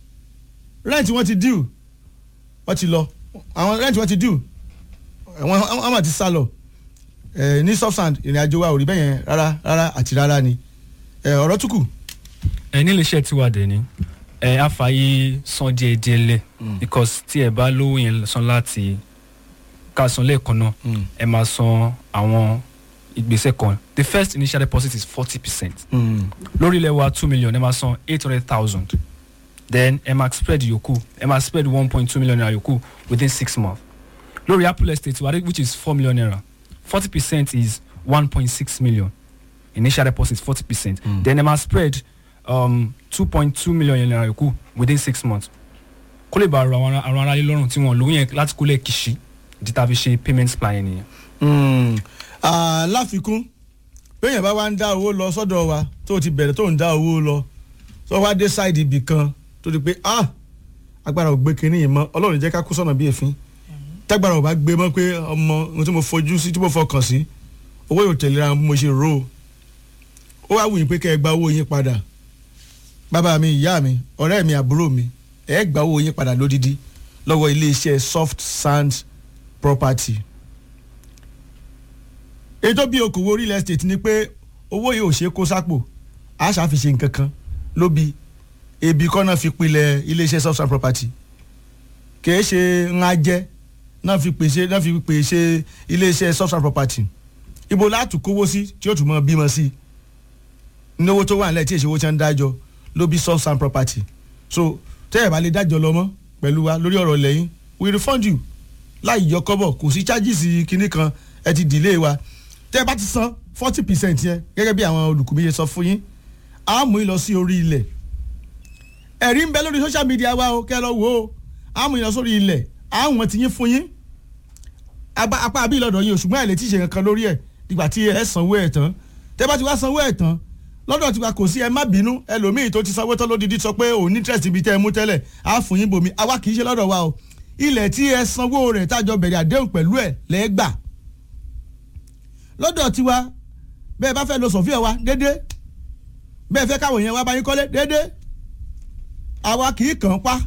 rent wọ́n ti due wọ́n ti lọ àwọn rent wọ́n ti due wọ́n wọ́n mà ti sá lọ ẹ ní substand ìrìn àjò wa ò rí bẹ́yẹn rárá rárá àti rárá ni ẹ ọ̀rọ̀ tún kù. ẹ nílé iṣẹ́ tiwa dẹ̀ ni ẹ àfààyè san díẹ̀ díẹ̀ lẹ̀ because tí ẹ bá lówó yẹn san láti ká san lẹ́ẹ̀kan náà ẹ máa san àwọn ìgbésẹ̀ kan the first initial deposit is forty percent lórí ilẹ̀ wa two million ẹ máa san eight hundred thousand then ẹ máa spread yòókù ẹ máa spread one point two million naira yòókù within six months lórí apple estate wa which is four million naira forty percent is one point six million initial deposit forty percent Mm. then ẹ máa spread um, two point two million naira yòókù within six months kó lè bá àwọn ará- àwọn aráyé lọ́rùn tí wọ́n lówó yẹn láti kó lè kìsì ìdí tá a fi ṣe payment plan yẹn nìyẹn. Mm. Ah, láfikún béèyàn bá wá ń dá owó lọ sọ́dọ̀ wa tó ti bẹ̀rẹ̀ tó ń dá owó lọ tó wá dé sáìdì ibì kan tó di pé ah agbára ò gbé kinní yìí mọ́ ọlọ́run jẹ́ ká kú sọ́nà bí èéfín tágbára ò bá gbé mọ́ pé ọmọ ohun tí mo fojú sí tí mo fọkàn sí owó yóò tẹ̀lé ra bí mo ṣe rò ó ó wá wù yín pé kẹ́ ẹ gba owó yín padà bàbá mi ìyá mi ọ̀rẹ́ mi àbúrò mi ẹ gba owó yín padà lódìdí lọ́wọ́ iléeṣẹ́ soft sand property ètò bí okòwò real estate ni pé owó yìí ò ṣe é kó sápò a ṣàfihàn nǹkan kan ló bi ebi kọ́ náà fi pilẹ̀ iléeṣẹ́ substance property kìí ṣe ńlá jẹ́ náà fi pèsè náà fi pèsè iléeṣẹ́ substance property ibo láti kówó sí tí ó tún mọ bímọ sí náwó tó wà nílẹ̀ tí èsì owó tí wọ́n ń dájọ́ ló bí substance property so tẹ́ ẹ̀ bá lè dájọ́ lọ mọ́ pẹ̀lú wa lórí ọ̀rọ̀ lẹ́yìn we refund you láì yọ kọ́bọ̀ kò sí charges kinní kan ẹ ti delay wa tẹ́ ẹ bá ti san forty percent yẹn gẹ́gẹ́ bí àwọn olùkùnmí yẹn sọ fún yín á mú yín lọ sí orí ilẹ̀ ẹ̀rí ń bẹ lórí social media wa o kẹ́ ẹ lọ wò ó á mú yín lọ sórí ilẹ̀ á wọ́n ti yín fún yín apá apá àbí ìlọ́dọ̀ yín o ṣùgbọ́n ẹ̀ lè tí ì ṣe kankan lórí ẹ̀ ìgbà tí ẹ sanwó ẹ̀ tán tẹ́ bá ti wá sanwó ẹ̀ tán lọ́dọ̀ tiwa kò sí ẹ má bínú ẹlòmíì tó ti sanwó tán lódìdí sọ pé òun ní interest ibi tẹ́ ẹ mú tẹ́lẹ̀ á fún yín bomi àwa kì í ṣe lọ́dọ̀ wa o ilẹ̀ tí ẹ sanwó rẹ̀ tájọ bẹ̀rẹ̀ àdéhùn pẹ̀lú ẹ̀ lẹ́gbà lọ́dọ̀ tiwa bẹ́ẹ̀ bá fẹ́ lo sọ̀fíà wa dédé bẹ́ẹ̀ fẹ́ káwọn yẹn wá bá yín kọ́lé dédé àwa kì í kàn án pa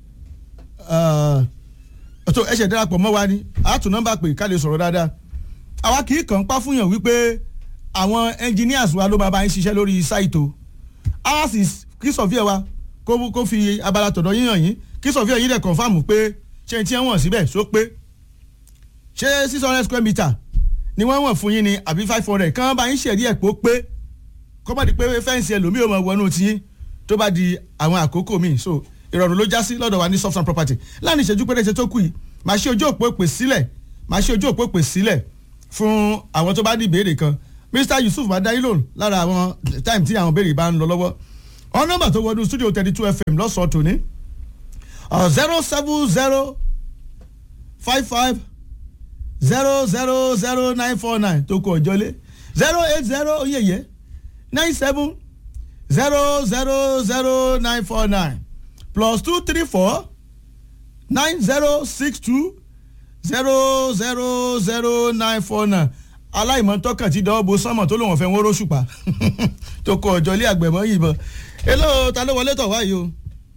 ọ̀tọ̀ ẹ̀ṣẹ̀ darapọ̀ mọ́ wa ni àtún nọ́mbà pé ká lè sọ̀rọ̀ dáadáa àwa kì í kàn án pa fún yàn wípé àwọn engineers wa ló máa bá yín ṣiṣẹ́ lórí sáìtò ours is kí sọ̀fíà wa kó kó fi abala tọ̀dọ̀ yín hàn yín kí sọ̀fíà yín dẹ̀ confam pé ṣé ti wọ̀n síbẹ̀ só pé ṣé six hundred square meter ni wọ́n wọ̀n fún yín ni àbí five hundred kán bá yín ṣẹ̀rí ẹ̀ pé ó pé kó má di pé fẹ́ǹsì ẹlòmíì ò mọ̀ wọnú tiyín tó bá di àwọn àkókò míì so ìrọ̀rùn ló já sí lọ́dọ̀ wa ní soft and property láàrin ìṣẹ́jú péréte tó kù yìí màá ṣe ojú òpó pè sílẹ̀ màá ṣe ojú òpó pè sílẹ̀ fún àwọn tó bá ní ìbéèrè kan Mr Yusuf máa dá yín lóhùn lára àwọn time tí àwọn béèrè bá ń lọ lọ́wọ́ ọ̀n nọ́mbà tó wọnú studio thirty two fm lọ́sọ̀ọ́ tòní zero seven zero five five zero zero zero nine four nine tó kọ ọjọ́lé zero eight zero oyeye nine seven zero zero zero nine four nine plus two three four nine zero six two zero zero zero nine four nine aláìmọ̀tọ́kàn ti dánwó bo sánmọ̀ tó lòun ọ̀fẹ́ wọn róṣùpá tó kọ ọjọ́lé àgbẹ̀mọ́ yìnbọn hello ta ló wọlé tọ̀ wáyé o.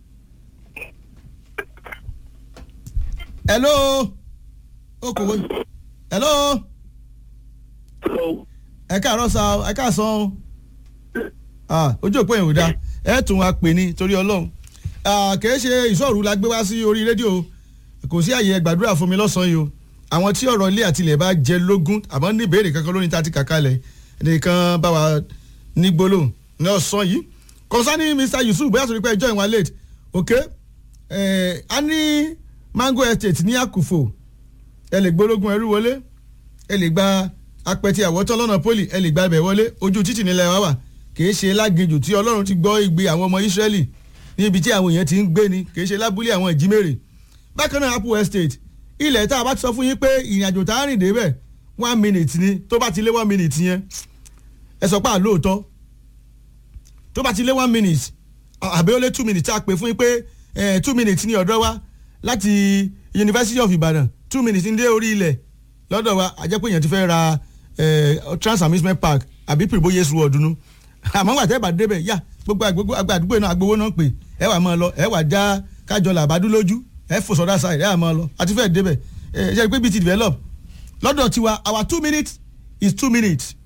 hello okòwò hello ẹ káàárọ̀ sa ẹ káàsán o ah ojú òpó yẹn ò dáa ẹ tún wa pè ní torí ọlọ́run kìí ṣe ìṣòro la gbé wá sí orí rédíò kò sí àyè gbàdúrà fún mi lọ́sàn-án yìí o àwọn tí ọ̀rọ̀ ilé àtilẹ̀ bá jẹ lógún àmọ́ ní ìbéèrè kankan lórí ta ti kàkálẹ̀ nìkan bá wa ní gbólóhùn ní ọ̀sán yìí concerning Mr Yusuf bóyá sọ pé ẹjọ́ ìwà late ok a ní mango estate ní àkùfò ẹ lè gbólógún ẹrú wọlé ẹ lè gba apẹtẹ àwọtán lọ́nà poli ẹ lè gba ibẹ̀ wọlé ojú títì nílẹ̀ wá wà kìí ṣe láginjù tí ọlọ́run ti gbọ́ igbe àwọn ọmọ Ísírẹ́lì níbi tí àwọn èèyàn ti ń gbé ni kìí ṣe lábúlé àwọn ìjímèrè bákan náà apple estate ilẹ̀ tá a bá ti sọ fún yín pé ìrìnàjò tá a rìn débẹ̀ one minute ni tó bá ti lé one minute yẹn ẹ sọ pé àlóòótọ́ tó bá ti lé one minute àbí ó lé two minutes tá a pè fún yín pé two minutes ní ọ̀dọ́ wa láti University of Ibadan two minutes ní dé orí ilẹ̀ lọ́dọ̀ wa àjẹpọ̀ èèyàn ti fẹ́ ra trans amusement park àbí pìrìbó yéṣu ọ̀dúnú àmọ́ wà tẹ́ bá débẹ̀ yá gbogbo àdúgbò náà agbowó náà pè ẹ wà máa lọ ẹ wà já kájọ làbádú lójú ẹ fò sọdá side ẹ wà máa lọ àti fẹ́ débẹ̀ ẹ ṣe pé bí ti develop lọ́dọ̀ tiwa our two minutes is two minutes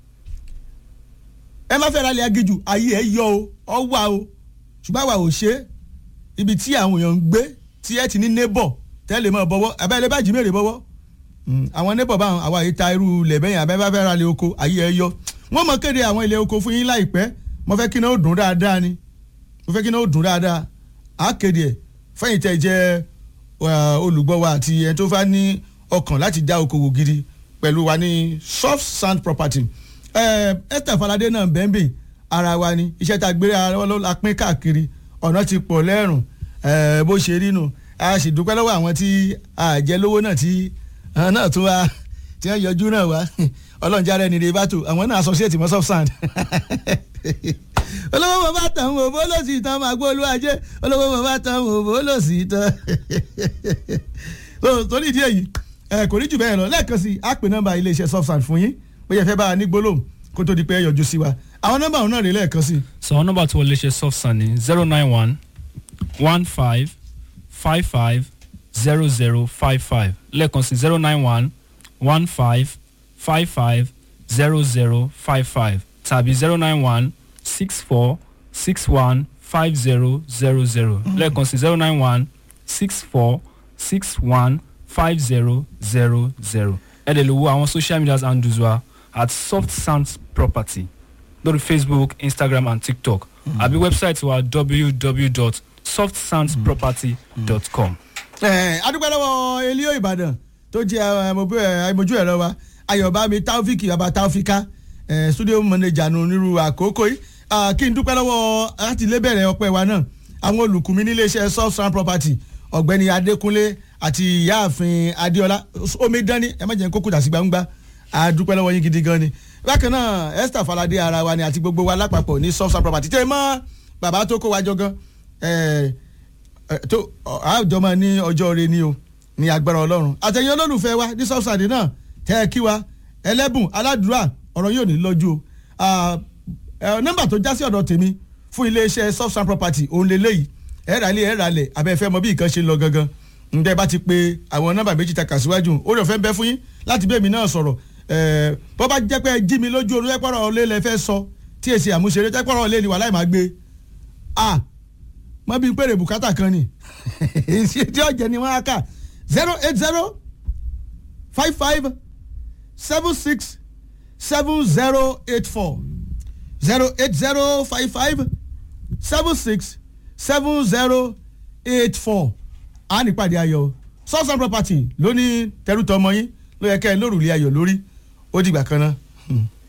ẹ má fẹ́ ra ilẹ̀ agijù ayé ẹ yọ o ọ wà o ṣùgbọ́n àwa ò ṣe ibi tí àwọn èèyàn ń gbé tí ẹ ti ní neighbor tẹ́lẹ̀ mọ́ bọ́wọ́ abẹ́rẹ́ bá jí mèrè bọ́wọ́ àwọn neighbor báwọn àwa yìí ta irú lẹ̀bẹ̀yìn abẹ́rẹ́ fẹ́ ra ilẹ̀ oko ayé ẹ yọ wọ́n mọ̀ kéde àwọn ilẹ̀ oko fún yín láìpẹ́ mo fẹ́ kí náà ó dùn dáadáa ni mo fẹ́ kí náà ó dùn dáadáa á kéde ẹ̀ fẹ́yìn tẹ́ jẹ́ olùgbọ́ wa àti ẹni tó fẹ́ ní ọkàn láti dá okòwò gidi pẹ̀lú wa ní soft sand property Esther Falade náà bẹ́ẹ̀nbì ara wa ni iṣẹ́ tá a gbé ara wọn la pín káàkiri ọ̀nà ti pọ̀ lẹ́rùn bó ṣe rí nu a sì dúpẹ́ lọ́wọ́ àwọn tí àjẹ lówó náà tí náà tún wá tí wọ́n yọjú náà wá ọlọ́run járe ní rebato àwọn náà associate mọ́ soft sand olówó mo bá tàn wò bó lò sí tán máa gbó olú ajé olówó mo bá tàn wò bó lò sí tán torí ìdí èyí kò ní jù bẹ́ẹ̀ lọ lẹ́ẹ̀kan sí a pè nọ́mbà iléeṣẹ́ soft sand fún yín bóyá fẹ́ bá a ní gbólóhùn kó tó di pé ẹ yọjú sí wa àwọn nọ́mbà òun náà rè lẹ́ẹ̀kan sí. sọ àwọn nọ́mbà tí wọ́n lè ṣe soft sand ní zero nine one one five five five zero zero five five lẹ́ẹ̀kan sí zero nine one one five five five zero zero five five tàbí zero nine one six four six one five zero zero zero lẹ́ẹ̀kan sí zero nine one six four six one five zero zero zero ẹ lè lè wo àwọn social media handles wa at soft sounds property lórí facebook instagram and tiktok àbí website wa www.softsoundsproperty.com. adúpẹ́ lọ́wọ́ elio ìbàdàn tó jẹ́ àìmọ̀jú ẹ̀rọ wa ayọ̀bámi taofik baba taofika studio manager nù nírú àkókò yìí kí n dúpẹ́ lọ́wọ́ láti lé bẹ̀rẹ̀ ọpẹ́ wa náà àwọn olùkùnmí nílé iṣẹ́ soft sound property ọ̀gbẹ́ni adékúnlé àti ìyáàfin adéọlá omi dání ẹ má jẹ́ kókò dà sí gbangba àdúpẹ́ lọ́wọ́ yín gidi gan ni bákan náà esther falade ara wa ni àti gbogbo wa lápapọ̀ ní soft sound property tẹ́ ẹ mọ́ bàbá tó kó wa jọ gan tó àjọ máa ní ọjọ́ rẹ ni o ní agbára ọlọ́run àtẹ̀yìn olólùfẹ́ wa ní soft sound náà tẹ́ ẹ kí wa ẹlẹ́bùn aládùúrà ọ̀rọ̀ yóò ní lọ́jú o nọ́mbà tó já sí ọ̀dọ̀ tèmi fún iléeṣẹ́ soft sound property òun lélẹ́yìí ẹ̀rà ilé ẹ̀rà ilẹ̀ abẹ́fẹ́ mọ bí nǹkan ṣe ń lọ gangan ǹdẹ́ bá ti pe àwọn nọ́mbà méjì ta kà síwájú orí ọ̀fẹ́ ń bẹ fún yín láti bẹ́ẹ̀ mi náà sọ̀rọ̀ bọ́ bá jẹ́ pé ẹ jí mi lójú orun ẹ̀pọ̀rọ̀ ọ̀lẹ́ lẹ fẹ́ sọ tí èsì àmúṣeré ẹ̀pọ̀rọ̀ ọ̀lẹ́ ni wà láì máa gbé a mọ bí pèrè bùkátà kan ni tí ọ̀jẹ̀ ni wọ́n á kà zero eight zero five five seven six seven zero eight four zero eight zero five five seven six seven zero eight four a nípàdé ayọ̀ southern property lóní tẹrútọ ọmọ yín ló yẹ kẹ́ ẹ lórùlé ayọ̀ lórí ó dìgbà kan náà. Hmm.